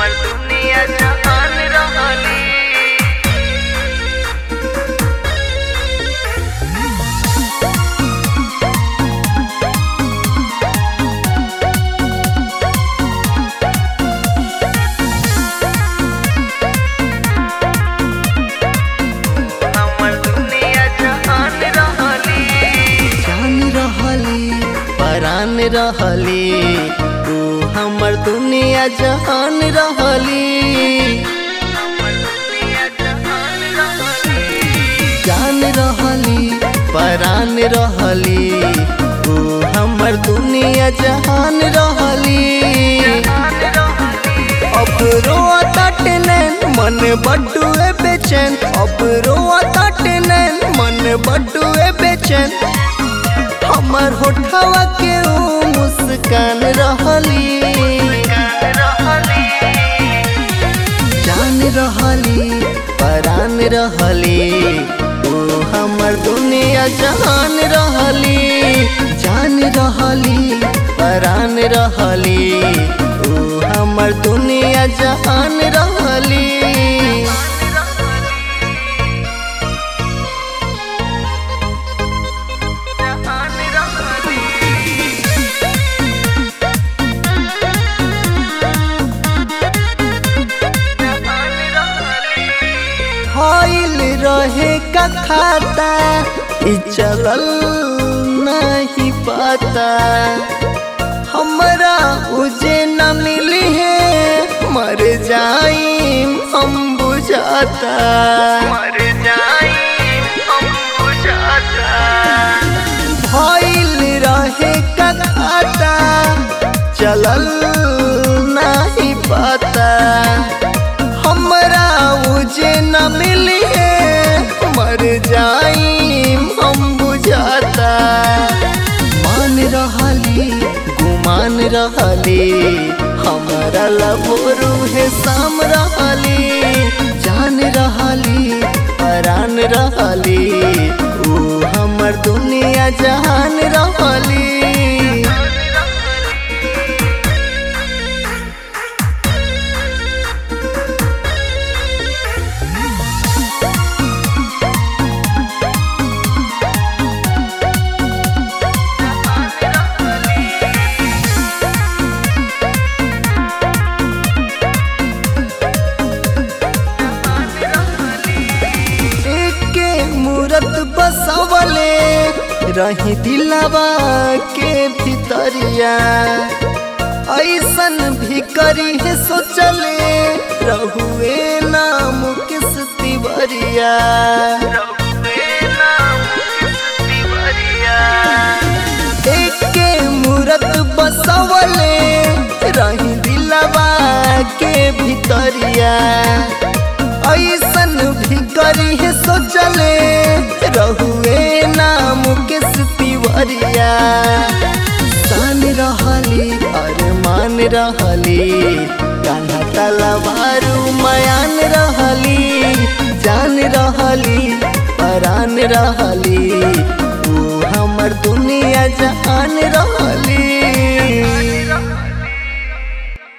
हमर दुनिया जहान रहली हमर दुनिया जहान रहली जान रहली परान रहली तू हमर दुनिया जहान रहली हमर दुनिया जहान रहली जान रहली परान रहली तू हमर दुनिया जहान रहली जहान रहली अब रोआ ताटनैन मन बड्डुए बेचैन अब रोआ ताटनैन मन बड्डुए बेचैन हमर होठवा के ऊ मुस्कान रहली गान रहली जान रहली परान रहली तू हमर दुनिया जहान रहली जान रहली परान रहली तू हमर दुनिया जहान रहली जहान रहली जहान रहली होइल रहे का खाता ई चलल नहीं पता हमरा उजे न मिली है मर जाइम हम बुझाता मर जाई हम बुझाता भइल रहे का खाता चलल नहीं पता हमरा उजे न मिली है मर जाइम हम बुझाता मान रहली गुमान रहली हमारा लभोरू है शाम रहली जान रहली परान रहली ऊ हमर दुनिया जहान रहली एके मूरत बसवले रही दिलवा के भितरिया ऐसन भी करी है सोचले रहुए नाम किस तिवरिया रघुवे नाम किस तिवरिया एके मूरत बसवले रही दिलवा के भितरिया ऐसन भी करी है सोचले रहुए नाम किस तिवरिया सान रहली अरमान रहली कान्हा तलवारू मयान रहली जान रहली परान रहली तू हमर दुनिया जहान रहली